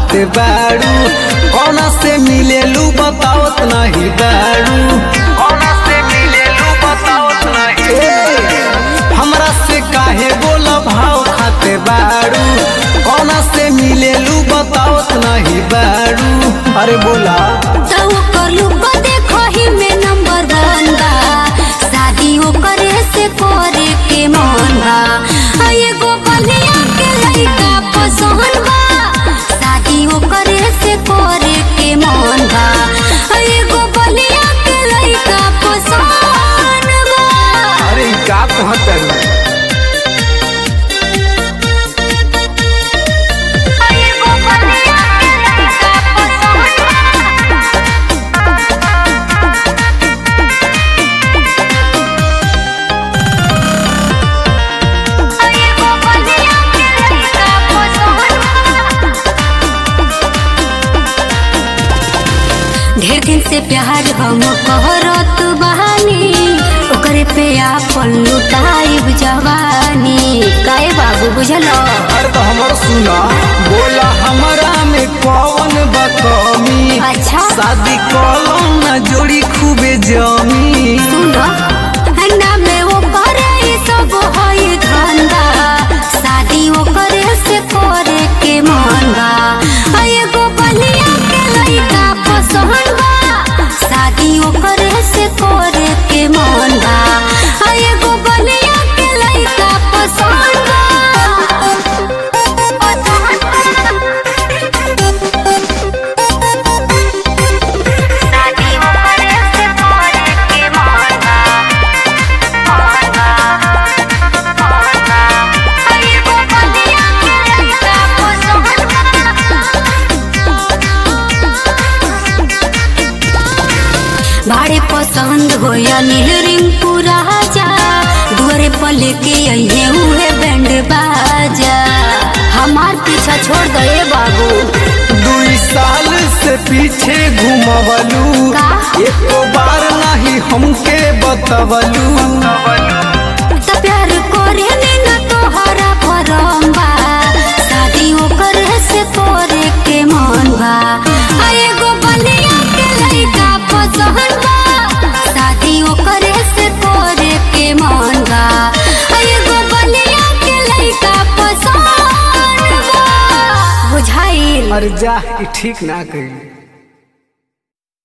खाते बाड़ू कौना से मिलेलू बतावत नहीं बाड़ू कौना से मिलेलू बतावत नहीं हमरा से काहे बोला भाव खाते बाड़ू कौना से मिलेलू बतावत नहीं बाड़ू अरे बोला तो ओकर लुक देखो ही में नंबर वन बा शादी ओकरे से करे के मन बा आ एगो बलिया के लइका पसंद बा शादी ओकरे से करे के मन बा आ एगो बलिया के लइका पसंद बा अरे ई का कहत है आ एगो बलिया के लइका पसंद बा एगो बलिया के लइका पसंद ढेर दिन से प्यार हम कहरत बहानी ओकरे पे आपन लुटाइब जवानी काहे बाबू बुझल अरे तो हमर सुना बोला हमरा में कौन बकमी अच्छा। शादी कलम ना जोड़ी खूबे जमी सुन ना में वो करे ई सब होई धंधा शादी ओकरे से करे के मन बा आ एगो बलिया के लइका पसंद बा शादी ओकरे से करे के मन बा आ एगो बलिया के लइका पसंद शादी ओकरे से करे के मन बा भाड़े पसंद हो या नील रिंकू राजा दुआरे पर लेके अइहे उहे बैंड बाजा हमार पीछा छोड़ दे बाबू दुई साल से पीछे घुमवलू का? एको बार नहीं हमके बतवलू त प्यार करे न तोहरा भरम बा शादी ओकरे से करे के मन बा आ एगो बलिया के लइका पसंद बा शादी ओकरे से करे के मन बा आ एगो बलिया के लइका पसंद बा बुझाइल अरे जा ई ठीक ना कही